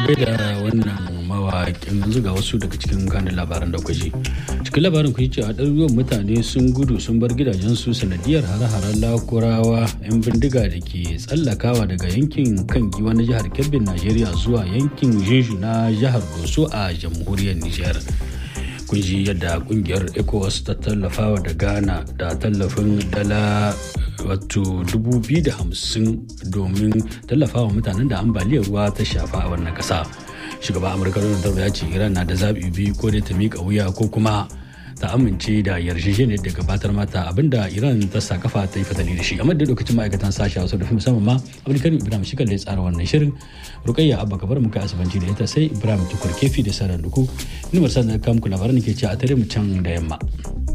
da wannan mawaƙin yanzu ga wasu daga cikin kanin labaran da kwaji cikin labarin ku cewa ɗaruruwan mutane sun gudu sun bar gidajensu sanadiyar hare-haren lakurawa 'yan bindiga da ke tsallakawa daga yankin kan giwa na jihar kebbin najeriya zuwa yankin jeju na jihar doso a jamhuriyar nijar kun ji yadda kungiyar ecowas ta tallafawa da ghana da tallafin dala wato 250 domin tallafawa mutanen da ambaliyar ruwa ta shafa a wannan kasa shugaban amurka donald trump ya ce iran na da zaɓi biyu ko dai ta miƙa wuya ko kuma ta amince da yarjejeniyar da gabatar mata abinda iran ta sa kafa ta yi fatali da shi amma da lokacin ma'aikatan sashi hausa da fi musamman ma abdulkarim ibrahim shi ya tsara wannan shirin rukayya abba kabar muka asibanci da ita sai ibrahim tukur kefi da sarar duku ni marsa da kamku labaran ke ce a tare mu can da yamma.